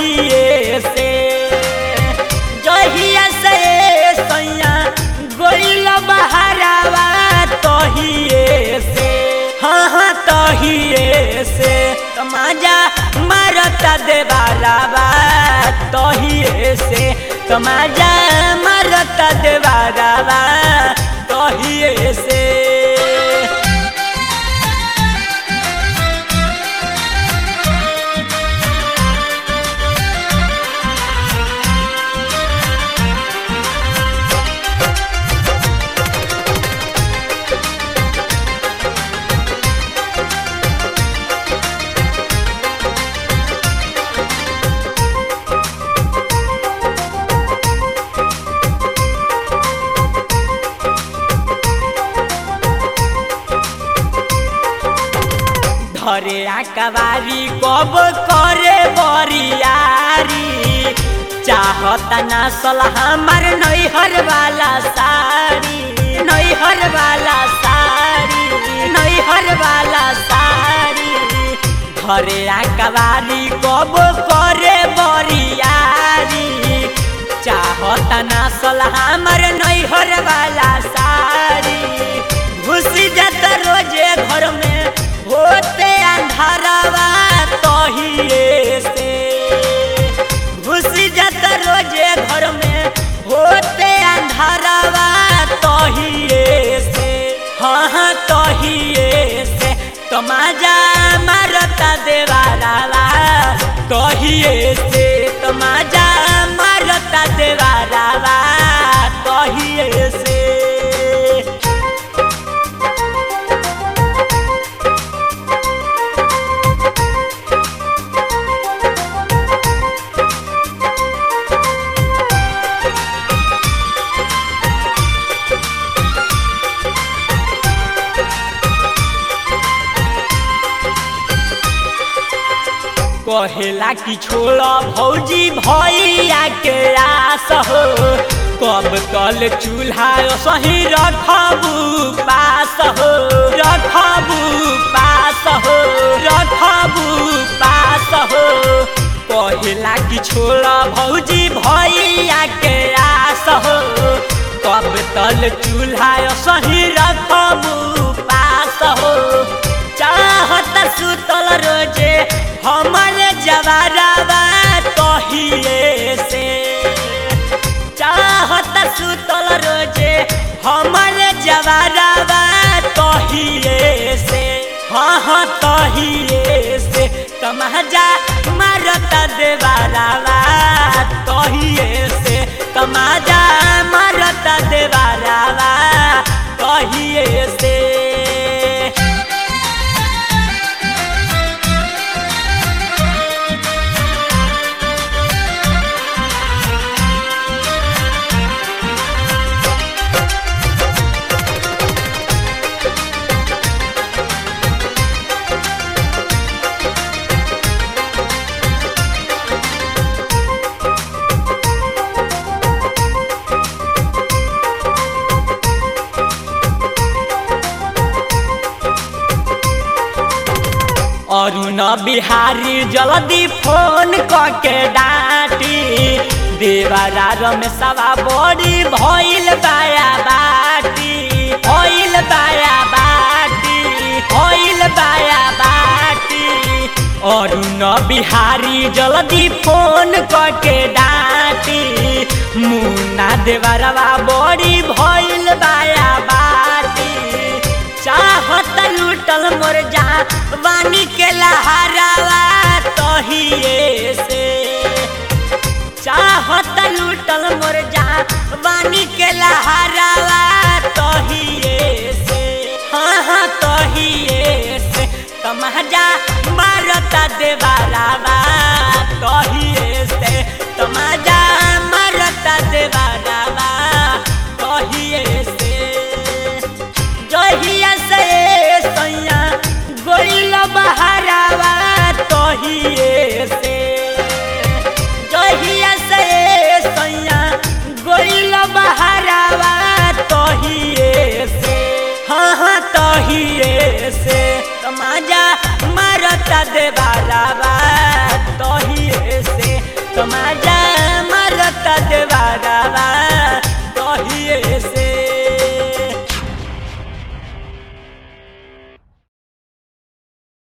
तहिए से जहिया से सैया गोइल बहरावा तहिए से हाँ हाँ तहिए से तमाजा मारता देवारावा तहिए से तमाजा मारता देवारावा तहिए से धरे आकबारी कब करे बरियारी चाहता ना सलाह हमार नैहर वाला साड़ी नैहर वाला साड़ी नैहर वाला साड़ी धरे आकबारी कब करे बरियारी चाहता ना सलाह हमार नैहर वाला साड़ी घुसी जाता रोजे घर में होते अंधारावा तहिए से घुसी जाता रोजे घर में होते अंधारावा तहिए से हाँ हाँ तहिए से तमाजा मारता देवारावा तहिए से तमाजा मारता देवारावा तहिए से कहेला कि छोड़ भौजी भैया के आस हो कब कल चूल्हा सही रखबू पास हो रखबू पास हो रखबू पास हो कहेला कि छोड़ भौजी भैया के आस हो कब तल चूल्हा सही रखबू पास हो चाहत सुतल रोजे हमर जवारावा तहिए से चाहत सुतल रोजे हमर जवारावा तहिए से हाँ हाँ तहिए से तमाजा मारता देवारावा तहिए से तमाजा मारता देवारावा तहिए से अरुण बिहारी जल्दी फोन करके डांटी देवरा रमेशवा बड़ी भइल बाया बाटी भइल बाया बाटी भइल बाया बाटी अरुण बिहारी जल्दी फोन करके डांटी मुन्ना देवरवा बड़ी भइल बाया बाटी चाहत लूटल मोर जा वानी के लहरावा तहिए से चाहत लूटल मोर जा वानी के लहरावा तहिए से हाँ हाँ तहिए से तमाजा मारता देवारावा तहिए से तमाजा मारता देवारावा तहिए से जहिया से सैया गोइल बहरावा तहिए से जहिया से सैया गोइल बहरावा तहिए से हाँ हाँ तहिए से तमाजा मारता देवारा